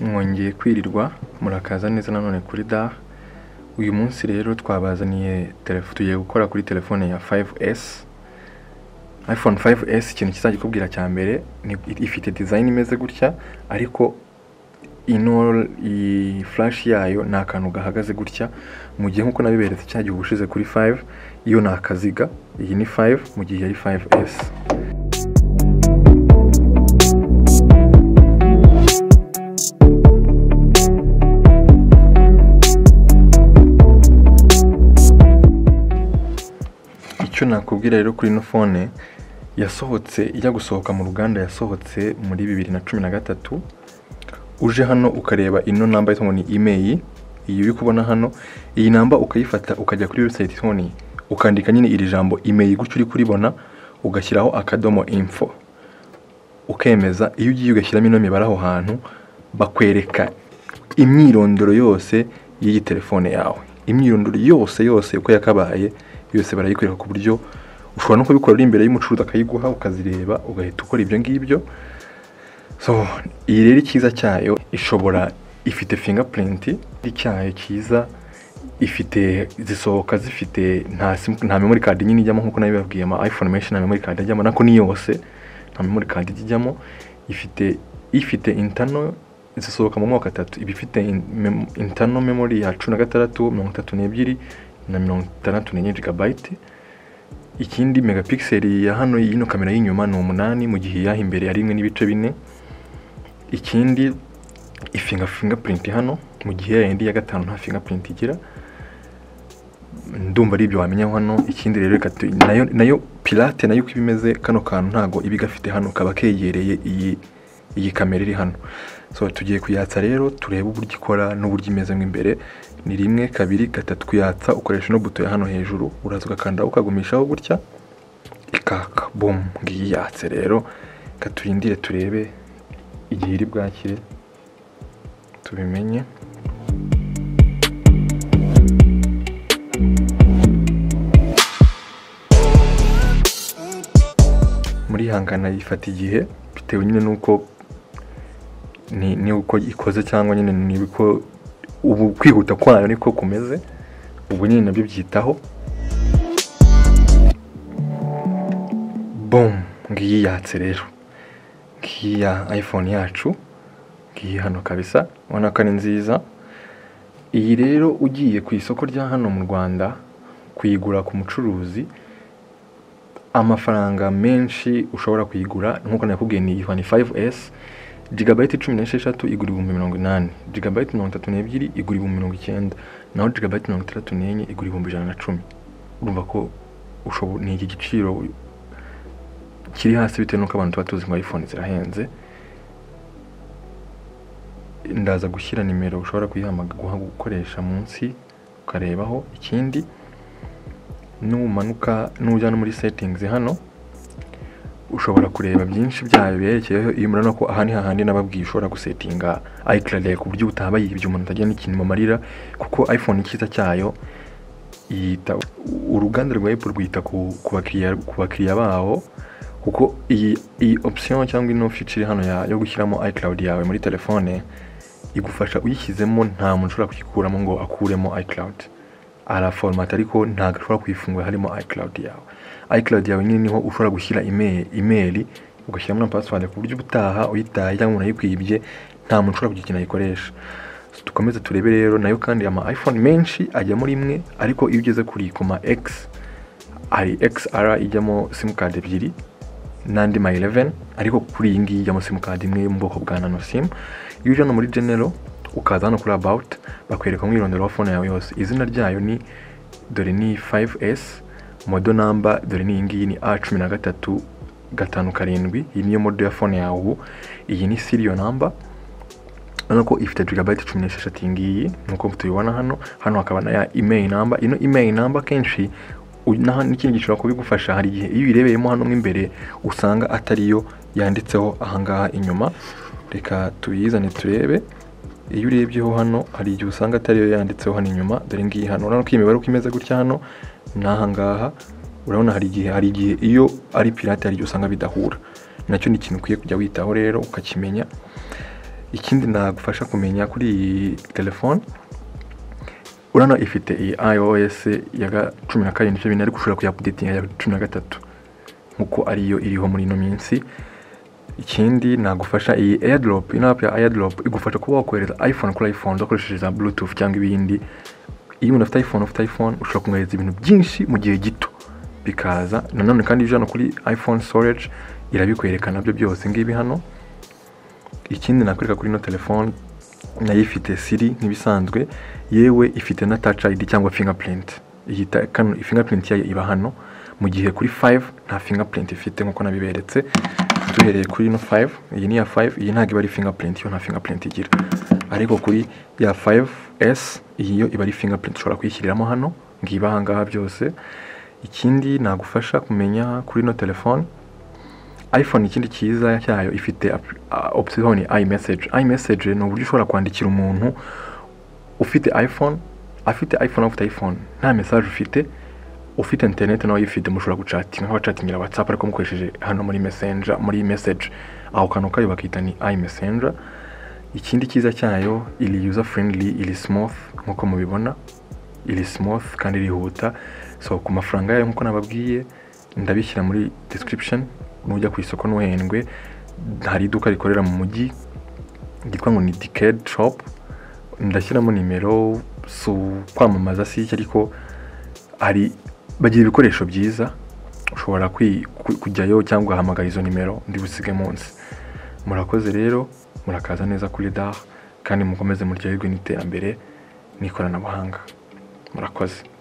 mwongeye kwirirwa murakaza neza nanone kuri DAR, uyu munsi rero twabazaniye telefone tugiye gukora kuri telefone ya 5S, iPhone 5S ikintu kizajya ikubwira cya mbere ni ifite design imeze gutya ariko ino iyi flash yayo ni akantu gahagaze gutya mu gihe nk'uko nabiberetse cya gihe ubushize kuri 5 iyo ni akaziga iyi ni 5 mu gihe yari 5s icyo nakubwira rero kuri ino phone yasohotse ijya gusohoka mu ruganda yasohotse muri bibiri na cumi na gatatu uje hano ukareba ino namba yitwa ngo ni email iyi uri kubona hano iyi namba ukayifata ukajya kuri website yitwa ngo ni ukandika nyine iri jambo email gutyo uri kuribona ugashyiraho akadomo info ukemeza iyo ugiye ugashyiramo ino mibare aho hantu bakwereka imyirondoro yose y'iyi telefone yawe imyirondoro yose yose uko yakabaye yose barayikwereka ku buryo ushobora no kubikora uri imbere y'umucuruzi akayiguha ukazireba ugahita ukora ibyo ngibyo so iyi rero icyiza cyayo ishobora ifite fingerprint cyayo cyiza ifite zisohoka zifite nta sim- nta memory card nyine ijyamo nkuko nayo bibabwiye ama iPhone menshi nta memory card ajyamo nako ni yose nta memory card ijyamo ifite ifite internal zisohoka mu mwaka atatu iba ifite in- mem- internal memory ya cumi na gatandatu mirongo itatu n'ebyiri na mirongo itandatu n'enye gigabyte ikindi megapixel ya hano y'ino kamera y'inyuma ni umunani mu gihe iyaho imbere ari rimwe n'ibice bine ikindi ifinga fingerprint hano mu gihe yayindi ya gatanu nta fingerprint igira ndumva ari ibyo wamenya hano ikindi rero reka tu- nayo nayo pirate nayo uko iba imeze kano kantu ntago iba igafite hano kaba kegereye iyi iyi kamera iri hano so tugiye kuyatsa rero turebe uburyo ikora n'uburyo imeze mo imbere ni rimwe kabiri gatatu kuyatsa ukoresha ino buto ya hano hejuru uraza ugakanda ukagumishaho gutya ikaka bum ngiyi yatse rero reka turindire turebe igihe iri bwakire tubimenye murihangana yifata igihe bitewe nyine n'uko ni ni uko ikoze cyangwa nyine ni uko ubu kwihuta kwayo niko kumeze ubu nyine nabyo byitaho bom ngiyi yatse rero ngiyi ya iphone yacu ngiyi hano kabisa ubona ko ari nziza iyi rero ugiye ku isoko rya hano mu rwanda kuyigura ku mucuruzi amafaranga menshi ushobora kuyigura nk'uko nakubwiye ni ihwa ni 5S gigabyte cumi n'esheshatu igura ibihumbi mirongo inani gigabyte mirongo itatu n'ebyiri igura ibihumbi mirongo icyenda naho gigabyte mirongo itandatu n'enye igura ibihumbi ijana na cumi urumva ko ushobo- ni iki giciro kiri hasi bitewe n'uko abantu tuba tuzi ngo iphone zirahenze ndaza gushyira nimero ushobora kuyihamagara guha- gukoresha munsi ukarebaho ikindi numanuka nujya no muri settings hano ushobora kureba byinshi byayo biherekeyeho iyo murabona ko aha ni hahandi nababwiye ushobora gusetinga iCloud yawe ku buryo utaba yibye umuntu atagira n'ikintu mu marira kuko iPhone icyiza cyayo yita uruganda rwa Apple rwita ku ku bakiriya ku bakiriya bawo kuko iyi iyi option cyangwa ino feature hano ya, yo gushyiramo iCloud yawe muri telefone igufasha uyishyizemo nta muntu ushobora kuyikuramo ngo akuremo iCloud araforomata ariko ntabwo ushobora kuyifungura harimo iCloud yawe iCloud yawe nyine niho ushobora gushyira email imeri ugashyiramo na password ku buryo ubutaha uyitaye cyangwa umuntu ayikwibye nta muntu ushobora kugira ikintu ayikoresha So, dukomeze turebe rero nayo kandi ama iPhone menshi ajyamo rimwe ariko iyo ugeze kuri kuma X hari XR ijyamo simukadi ebyiri n'andi ma 11 ariko kuri iyi ngiyi ijyamo simukadi imwe yo mu bwoko bwa nano sim iyo uje hano muri general ukaza hano kuri about bakwereka umwirondoro wa phone yawe yose izina ryayo ni dore ni 5s modo namba dore ni iyi ngiyi ni a cumi na gatatu gatanu karindwi iyi niyo modo ya phone yawe ubu iyi ni serial number urabona ko ifite gigabyte cumi n'esheshatu iyi ngiyi nk'uko tubibona hano hano hakaba na ya email number ino email number kenshi u- na- n'ikindi gishobora kubigufasha hari igihe iyo uyirebereyemo hano mo imbere usanga atariyo yanditseho ahangaha inyuma reka tuyizane turebe iyo urebyeho hano hari igihe usanga atariyo yanditseho hano inyuma dore ngiyi hano urabona ko iyi mibare uko imeze gutya hano ni ahangaha urabona hari igihe hari igihe iyo ari pirate hari igihe usanga bidahura nacyo ni ikintu ukwiye kujya witaho rero ukakimenya ikindi nagufasha kumenya kuri iyi telefone urano ifite iyi iOS ya ga- cumi na karindwi icyo bintu ariko ushobora kuyapudetinga ya cumi na gatatu nk'uko ariyo iriho muri ino minsi ikindi nagufasha iyi airdrop ino app ya airdrop igufasha kuba wakohereza iphone kuri iphone udakoresheje za bluetooth cyangwa ibindi iyo umuntu afite iphone ufite iphone ushobora kumwohereza ibintu byinshi mu gihe gito bikaza nanone kandi ibyo hano kuri iphone storage irabikwereka nabyo byose ngibi hano ikindi nakwereka kuri ino telefone nayo ifite siri nk'ibisanzwe yewe ifite na touch id cyangwa fingerprint iyi ta- kano fingerprint yayo iba hano mu gihe kuri 5 nta fingerprint ifite nkuko nabiberetse duhereye kuri ino 5 iyi ni iya 5 iyi ntabwo iba ari fingerprint yo nta fingerprint igira ariko kuri ya 5s iyi yo iba ari fingerprint ushobora kuyishyiriramo hano ngiba ahangaha byose ikindi nagufasha kumenya kuri ino telefone iphone ikindi cyiza cyayo ifite app- a- option ni imessage imessage ni uburyo ushobora kwandikira umuntu ufite iphone afite iphone afite iphone nta message ufite ufite internet nawe uyifite mushobora gucatinga nk'abacatingira whatsapp ariko mukoresheje hano muri messenger muri message aho kantu kayo bakita ni imessenger ikindi cyiza cyayo iri user friendly iri smooth nk'uko mubibona iri smooth kandi irihuta so ku mafaranga yayo nk'uko nababwiye ndabishyira muri description nujya ku isoko ntuhendwe hari iduka rikorera mu mujyi ryitwa ngo ni decade shop ndashyiramo nimero si ukwamamaza si iki ariko hari bagira ibikoresho byiza ushobora kwi- ku- kujyayo cyangwa ugahamagara izo nimero ndibusige munsi murakoze rero murakaza neza kuri dar kandi mukomeze muryoherwe n'iterambere n'ikoranabuhanga murakoze